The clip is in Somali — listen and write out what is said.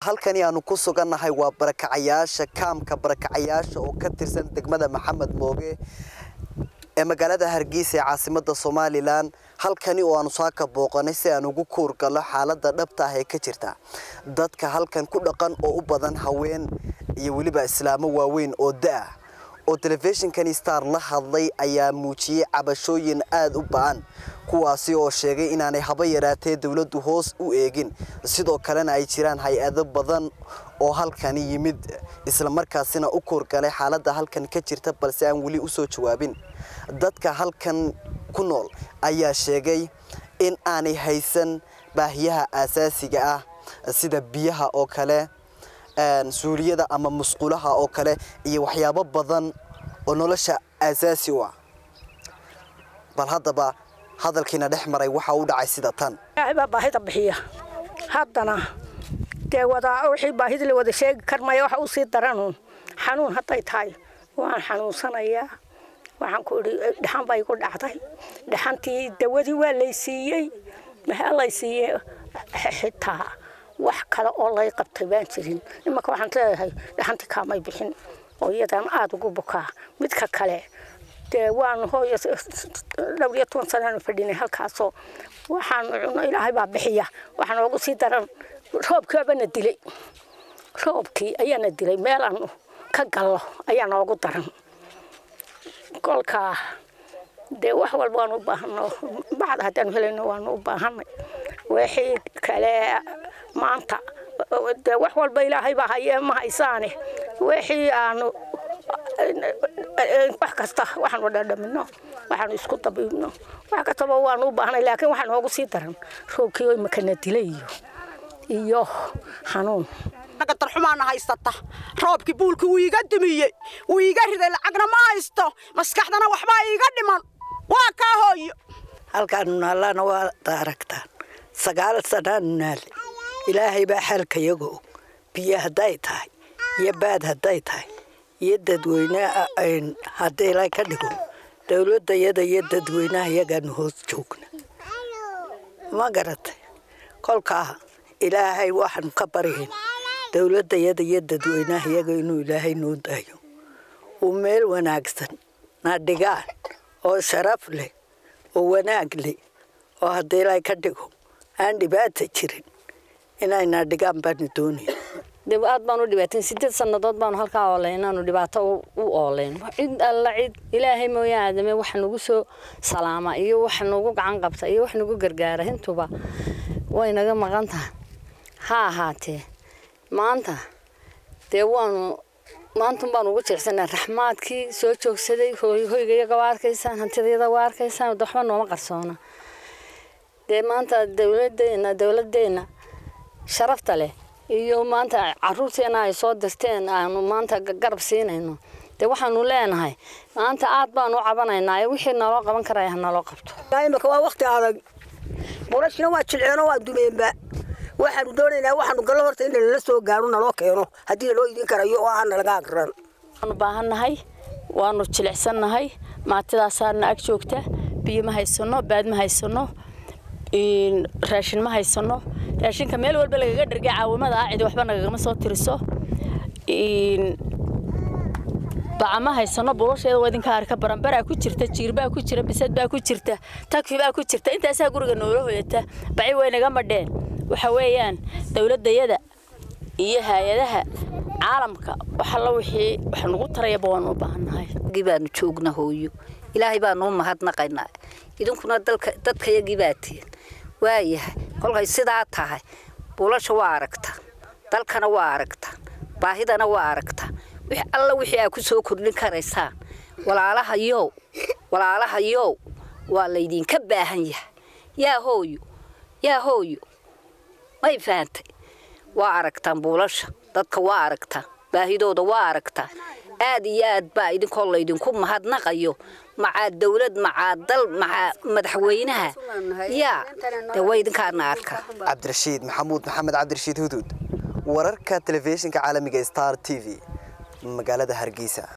halkani aanu ku sugannahay waa barakacayaasha kaamka barakacayaasha oo ka tirsan degmada maxamed mooge ee magaalada hargeysa ee caasimada somalilan halkani oo aanu saaka booqanay si aan ugu kuurgalo xaalada dhabta ah ee ka jirta dadka halkan ku dhaqan oo u badan haween iyo weliba islaamo waaweyn oo da-ah oo telefishinkani star la hadlay ayaa muujiyey cabashooyin aada u ba-an kuwaasi oo sheegay inaanay haba yaraatee dowladdu hoos u eegin sidoo kalena ay jiraan hay-ado badan oo halkani yimid islamarkaasina u kuurgalay xaaladda halkan ka jirta balse aan weli usoo jawaabin dadka halkan ku nool ayaa sheegay in aanay haysan baahiyaha aasaasiga ah sida biyaha oo kale suuliyada ama musqulaha oo kale iyo waxyaabo badan oo nolosha aasaasi u ah bal haddaba hadalkiina dhex maray waxa u dhacay sida tan baa baahida bixiya haddana dee wadaa wixii baahida la wada sheegi karmaya waxa usii daran xanuun hadday tahay waan xanuunsanayaa waxaan ku idhi dhaxan baa igu dhacday dhaxantii dawadii waa laysiiyey maxaa laysiiyey xitaa wax kale oo lay qabtay baan jirin imanka waxaan leeyahay dhaxantii kaamay bixin oo iyadan aada ugu bukaa midka kale dee waan hooy dhowr iyo toban sanaanu fadhinay halkaasoo waxaanu cuno ilaahay baa bixiya waxaa noogu sii daran roobkiibana dilay roobkii ayaana dilay meel aanu ka gallo ayaa noogu daran kolkaa dee wax walba waanu u baahano bacda haddaanu helayno waanu u baahanay wixii kale maanta dee wax walba ilaahay baa hayee ma haysaane wixii aanu wax kasta waxaanu dhadhamino waxaanu isku dabiibno wax kastaba waanu u baahnay laakiin waxaa noogu sii daran roobkii oo imakana dilay iyo iyo xanuun darxumaana haysata roobkii buulki wuu iiga dumiyey wuu iiga riday lacagna ma haysto maskaxdana waxbaa iiga dhiman waa kaa hooyo halkaanu naallana waa aragtaan sagaal sanaanu naalle ilaahay baa xaalka yaga og biyo hadday tahay iyo baad hadday tahay iyo dadweyne haddii la ka dhigo dowladayada iyo dadweynaha iyagaanu hoos joogna ma garatay kolkaa ilaahay waxaanu ka baryayn dowladayada iyo dadweynaha iyaga inuu ilaahay noo daayo uu meel wanaagsan na dhigaan oo sharaf leh oo wanaag leh oo haddii la ka dhigo aan dhibaata jirin inayna dhigaan baanu doonaya dib aad baan u dhibaatayn sideed sannadood baanu halkaa ooleyn inaanu dhibaato u ooleyn cid alla cid ilaahay mooyaan aadame wax nagu soo salaama iyo wax nagu gacan qabta iyo wax nagu gargaara intuba way naga maqan tahay ha ahaatee maanta dee waanu maantun baanu ugu jecsanaa raxmaadkii soo joogsaday hoygayaga waa arkaysaan hantidayada waa arkaysaan waxba nooma qarsoona dee maanta dowladeena dowladeenna sharafta leh iyo maanta caruurteena ay soo dirteen aanu maanta garab siinayno dee waxaanu leenahay maanta aad baanu u cabanaynaa wixii naloo qaban karaya hanaloo qabto imaka waa wakti adag burashina waa jilceeno waa dumeenba waxaanu doonaynaa waxaanu gallo horta in lala soo gaaro naloo keeno haddii naloo idin karayo oo aan nalaga agran waanu baahannahay waanu jilicsannahay maatidaasaana ag joogta biyo ma haysano baad ma haysano raashin ma haysano raashinka meel walba lagaga dhargay caawimada ah cidi waxba nagagama soo tiriso baca ma haysano bulasheeda waa idinka arka baranbaraa ku jirta jiirbaa ku jira bisad baa ku jirta takfibaa ku jirta intaasaa guriga noola hoyata baci way naga madheen waxa weeyaan dowladayada iyo hay-adaha caalamka waxalla wixii wax nagu tarayaba waanu u baahannahay baanu joogna hooyo ilaahay baanu u mahadnaqaynaa idinkuna dadkayagii baa tihin waayahay kolkay sidaa tahay buulasha waa aragtaan dalkana waa aragtaan baahidana waa aragtaan wix alla wixii aa ku soo kordhin karaysaan walaalaha yow walaalaha yow waa laydinka baahan yahay yaa hooyo yaa hooyo may fahantay waa aragtaan buulasha dadka waa aragtaan baahidooda waa aragtaan aad iyo aad baa idinkoo laydinku mahadnaqayo macaa dawlad macaa dal macaa madaxweynaha yaa dee waa idinkaana arka cabdirashiid maxamuud maxamed cabdirashiid huduud wararka telefishinka caalamiga star t v magaalada hargeysa